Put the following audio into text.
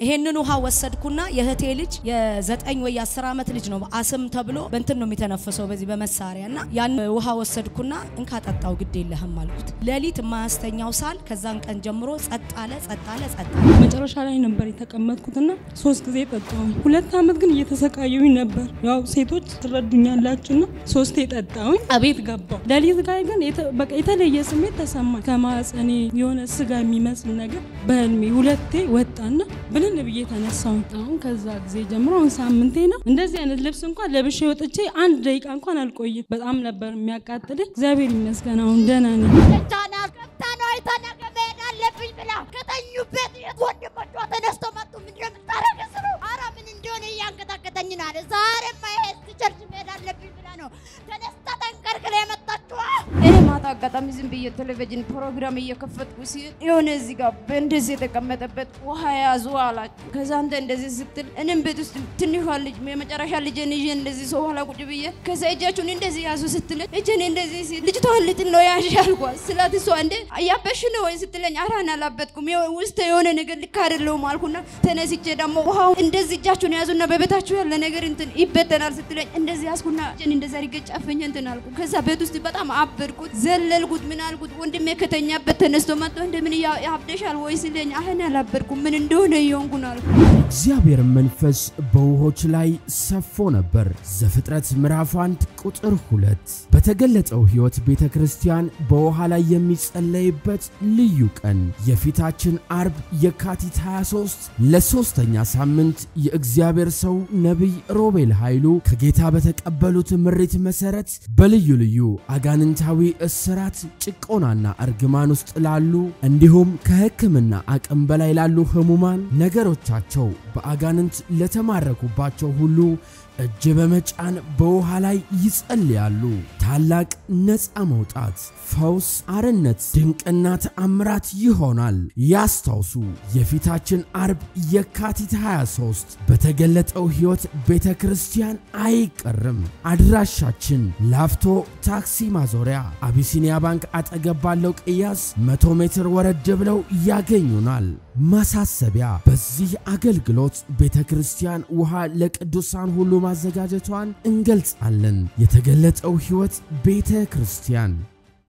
ይሄንን ውሃ ወሰድኩና የእህቴ ልጅ የዘጠኝ ወይ የአስር ዓመት ልጅ ነው አስም ተብሎ በእንትን ነው የሚተነፍሰው በዚህ በመሳሪያ እና ያን ውሃ ወሰድኩና እንካ ጠጣው ግድ የለህም አልኩት። ሌሊት የማያስተኛው ሳል ከዛን ቀን ጀምሮ ጸጥ አለ ጸጥ አለ ጸጥ አለ። መጨረሻ ላይ ነበር የተቀመጥኩትና ሶስት ጊዜ ጠጣሁኝ። ሁለት ዓመት ግን እየተሰቃየሁኝ ነበር። ያው ሴቶች ትረዱኛላችሁና ሶስቴ ጠጣሁኝ። አቤት ገባሁ። ሌሊት ጋር ግን የተ- በቃ የተለየ ስሜት ተሰማኝ። ከማህፀኔ የሆነ ስጋ የሚመስል ነገር በህልሜ ሁለቴ ወጣና ብልን ብዬ ተነሳሁኝ። አሁን ከዛ ጊዜ ጀምሮ አሁን ሳምንቴ ነው። እንደዚህ አይነት ልብስ እንኳን ለብሼ ወጥቼ አንድ ደቂቃ እንኳን አልቆይም። በጣም ነበር የሚያቃጥለኝ። እግዚአብሔር ይመስገን አሁን ደህና ነኝ። ቻና ገብታ ነው አይታ ነገ መሄድ አለብኝ ብላ ከተኙበት የት ወንድሞቿ ተነስቶ መጡ። ምንድን ነው የምታረገው ስለው ኧረ ምን እንደሆነ እያንቀጠቀጠኝ ነው አለ። ዛሬማ ይሄ ቸርች መሄድ አለብኝ ብላ ነው ተነስታ ተንቀርቅላ የመጣችው። እኔ ማታ አጋጣሚ ዝም ብዬ ቴሌቪዥን ፕሮግራም እየከፈትኩ ሲል የሆነ እዚህ ጋር በእንደዚህ የተቀመጠበት ውሃ ያዙ አላችሁ። ከዛ አንተ እንደዚህ ስትል እኔም ቤት ውስጥ ትንሿ ልጅ የመጨረሻ ልጅን ይዤ እንደዚህ ሰው ኋላ ቁጭ ብዬ ከዛ እጃችሁን እንደዚህ ያዙ ስትለኝ እጄን እንደዚህ ሲል ልጅቷን ልጥል ነው ያዥ አልኳት። ስላት እሷ እንደ እያበሽ ነው ወይ ስትለኝ አራን አላበጥኩም ውስጥ የሆነ ነገር ልክ አይደለሁም አልኩና ተነስቼ ደግሞ ውሃው እንደዚህ እጃችሁን ያዙና በቤታችሁ ያለ ነገር እንትን ይበተናል ስትለኝ እንደዚህ ያዝኩና እጄን እንደዚህ አድርጌ ጨፍኜ እንትን አልኩ። ከዛ ቤት ውስጥ በጣም አበድኩት፣ ዘለልኩት፣ ምን አልኩት። ወንድሜ ከተኛበት ተነስቶ መጥቶ እንደምን ያ- ያብደሻል ወይ ሲለኝ አህን አላበድኩም ምን እንደሆነ እየሆንኩን አልኩ። እግዚአብሔር መንፈስ በውሆች ላይ ሰፎ ነበር። ዘፍጥረት ምዕራፍ 1 ቁጥር 2 በተገለጠው ሕይወት ቤተ ክርስቲያን በውሃ ላይ የሚጸለይበት ልዩ ቀን የፊታችን አርብ የካቲት 23 ለሦስተኛ ሳምንት የእግዚአብሔር ሰው ነቢይ ሮቤል ኃይሉ ከጌታ በተቀበሉት ምሪት መሠረት በልዩ ልዩ አጋንንታዊ እስራት፣ ጭቆናና እርግማን ውስጥ ላሉ እንዲሁም ከሕክምና አቅም በላይ ላሉ ህሙማን ነገሮቻቸው በአጋንንት ለተማረኩባቸው ሁሉ እጅ በመጫን በውሃ ላይ ይጸልያሉ። ታላቅ ነፃ መውጣት፣ ፈውስ፣ አርነት፣ ድንቅና ተአምራት ይሆናል። ያስታውሱ፣ የፊታችን አርብ የካቲት 23 በተገለጠው ሕይወት ቤተ ክርስቲያን አይቀርም። አድራሻችን ላፍቶ ታክሲ ማዞሪያ አቢሲኒያ ባንክ አጠገብ ባለው ቅያስ መቶ ሜትር ወረድ ብለው ያገኙናል። ማሳሰቢያ፣ በዚህ አገልግሎት ቤተ ክርስቲያን ውሃ ለቅዱሳን ሁሉ ማዘጋጀቷን እንገልጻለን። የተገለጠው ሕይወት ቤተ ክርስቲያን